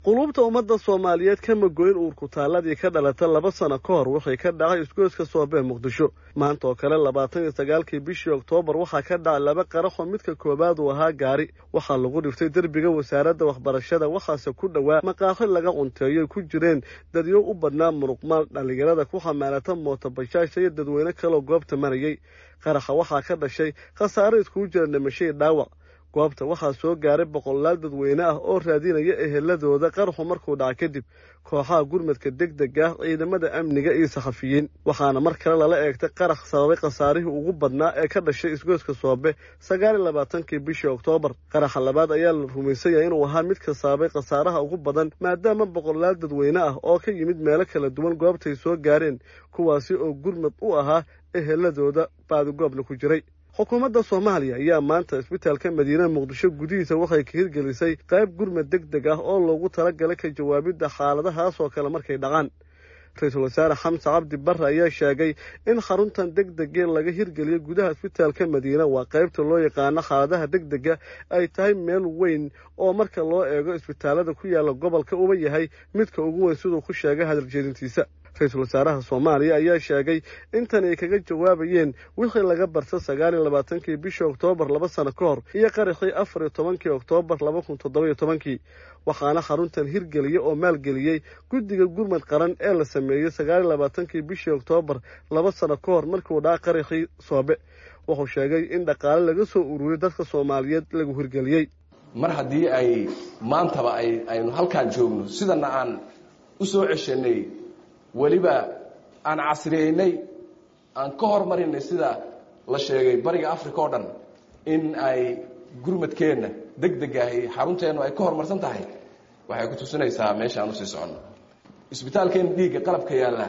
quluubta ummadda soomaaliyeed kama goyn uurkutaalladii ka dhalata laba sano ka hor wixii ka dhacay isgoyska soobee muqdisho maanta oo kale labaatan iyo sagaalkii bishii oktoobar waxaa ka dhacay laba qaraxoo midka koowaad uu ahaa gaari waxaa lagu dhiftay derbiga wasaaradda waxbarashada waxaase ku dhowaa maqaaxi laga cunteeyoy ku jireen dadyo u badnaa muruqmaal dhallinyarada ku xamaalata mootabashaasha iyo dadweyne kaloo goobta marayay qaraxa waxaa ka dhashay khasaare iskugu jira dhimashadii dhaawac goobta waxaa soo gaaray boqolaal dadweyne ah oo raadinaya eheladooda qaraxu markuu dhaca kadib kooxaha gurmadka deg deg ah ciidamada amniga iyo saxafiyiin waxaana mar kale lala eegtay qarax sababay khasaarihii ugu badnaa ee ka dhashay isgoyska soobe sagaal iyo labaatankii bishii oktoobar qaraxa labaad ayaa la rumaysan yahay inuu ahaa midka sababay khasaaraha ugu badan maadaama boqolaal dadweyne ah oo ka yimid meelo kala duwan goobtay soo gaareen kuwaasi oo gurmad u ahaa eheladooda baadigoobna ku jiray xukuumadda soomaaliya ayaa maanta isbitaalka madiina muqdisho gudihiisa waxay ka hirgelisay qayb gurmad deg deg ah oo loogu talagalay ka jawaabidda xaaladahaas oo kale markay dhacaan ra-iisul wasaare xamse cabdi barre ayaa sheegay in xaruntan deg degee laga hirgeliyo gudaha isbitaalka madiina waa qaybta loo yaqaano xaaladaha deg dega ay tahay meel weyn oo marka loo eego isbitaalada ku yaalla gobolka uba yahay midka ugu weyn siduu ku sheegay hadaljeedintiisa ra-iisul wasaaraha soomaaliya ayaa sheegay intan ay kaga jawaabayeen wixii laga barta sagaal iyo labaatankii bishii oktoobar laba sano ka hor iyo qaraxii afar iyo tobankii oktoobar laba kun toddoba-iyo tobankii waxaana xaruntan hirgeliyey oo maalgeliyey guddiga gurmad qaran ee la sameeyey sagaal iyo labaatankii bishii oktoobar laba sano ka hor markiuu dhaca qaraxii soobe wuxuu sheegay in dhaqaale laga soo ururiyey dadka soomaaliyeed lagu hirgeliyey mar haddii ay maantaba ay aynu halkaan joogno sidana aan u soo ceshanay weliba aan casriyeynay aan ka hormarinay sida la sheegay bariga africa oo dhan in ay gurmadkeenna deg deg ahi xarunteennu ay ka horumarsan tahay waxay ku tusinaysaa meesha aan usii soconno isbitaalkeenna dhiigga qalabka yaalla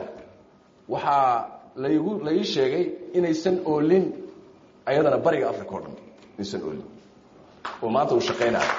waxaa laygu la ii sheegay inaysan oolin ayadana bariga africa oo dhan inaysan oolin oo maanta uu shaqaynayo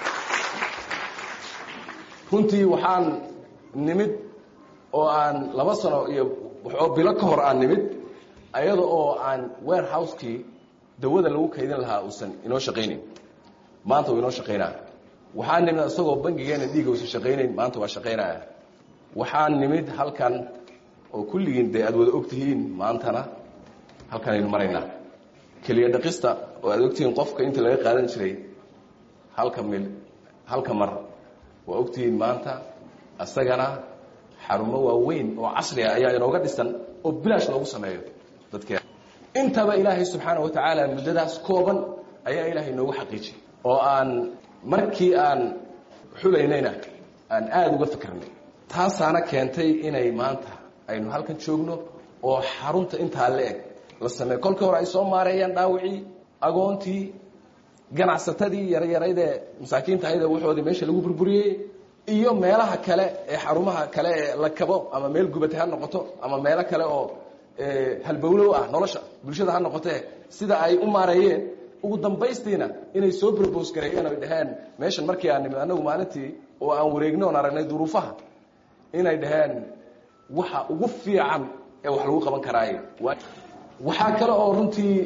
runtii waxaan nimid oo aan laba sano iyo waxoo bilo ka hor aan nimid ayada oo aan warehouse-kii dawada lagu kaydin lahaa uusan inoo shaqaynayn maanta uu inoo shaqaynaya waxaan nimid isagoo bangigeena dhiiga uusan shaqaynayn maanta waa shaqaynaya waxaan nimid halkan oo kulligiin dee aad wada ogtihiin maantana halkan aynu maraynaa keliya dhaqista oo aad ogtihiin qofka inta laga qaadan jiray halka mil halka mar waa ogtihiin maanta isagana xarumo waaweyn oo casri ah ayaa inooga dhisan oo bilaash loogu sameeyo dadkeen intaba ilaahay subxaana wa tacaala muddadaas kooban ayaa ilaahay inoogu xaqiijiyay oo aan markii aan xulaynayna aan aada uga fikirnay taasaana keentay inay maanta aynu halkan joogno oo xarunta intaa la eg la sameeyo kolkii hore ay soo maareeyaan dhaawicii agoontii ganacsatadii yaryaraydee masaakiinta ahaydee waxoodii meesha lagu burburiyey iyo meelaha kale ee xarumaha kale ee la kabo ama meel gubata ha noqoto ama meelo kale oo halbowlow ah nolosha bulshada ha noqotee sida ay u maareeyeen ugu dambaystiina inay soo brobos gareeyeen oy dhaheen meeshan markii aan nimid annagu maalintii oo aan wareegno oon aragnay duruufaha inay dhaheen waxa ugu fiican ee wax lagu qaban karaaye waxaa kale oo runtii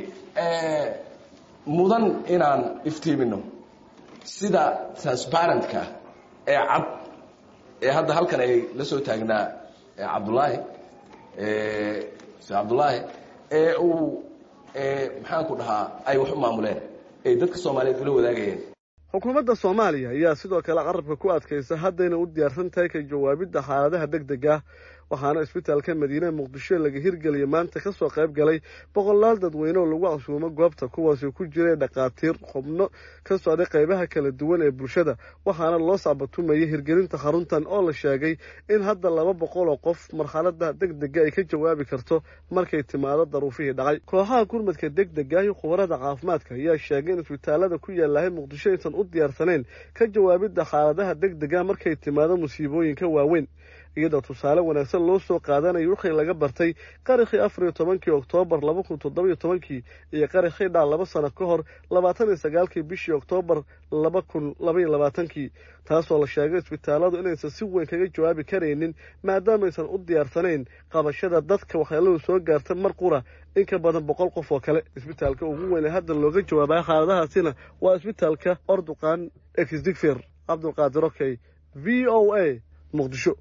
mudan inaan iftiimino sida transparentka ee cad ee hadda halkan ay la soo taagnaa cabdullaahi se cabdullaahi ee uu maxaanku dhahaa ay wax u maamuleen ay dadka soomaaliyeed ula wadaagayeen xukuumadda soomaaliya ayaa sidoo kale carabka ku adkaysa haddayna u diyaarsan tahay ka jawaabidda xaaladaha deg deg ah waxaana isbitaalka madiine muqdisho laga hirgeliyay maanta ka soo qayb galay boqolaal dadweyne oo lagu casuumo goobta kuwaasi ku jiray dhakhaatiir xubno ka socday qaybaha kala duwan ee bulshada waxaana loo sacbatumayay hirgelinta xaruntan oo la sheegay in hadda laba boqol oo qof marxalada deg dega ay ka jawaabi karto markay timaado daruufihii dhacay kooxaha gurmadka deg dega iyo khubarada caafimaadka ayaa sheegay in isbitaalada ku yaalahay muqdisho aysan u diyaarsanayn ka jawaabidda xaaladaha deg dega markay timaado musiibooyinka waaweyn iyadoo tusaale wanaagsan loo soo qaadanayo wixii laga bartay qaraxii afar iyo tobankii oktoobar laba kun toddoba iyo tobankii iyo qaraxii dhac laba sano ka hor labaatan iyo sagaalkii bishii oktoobar laba kun labaiyo labaatankii taasoo la sheegay isbitaaladu inaysan si weyn kaga jawaabi karaynin maadaamaysan u diyaarsanayn qabashada dadka waxyeeladu soo gaarta mar qura in ka badan boqol qof oo kale isbitaalka ugu weyn ee hadda looga jawaabaya xaaladahaasina waa isbitaalka orduqan exdigfer cabdulqaadir okey v o a muqdisho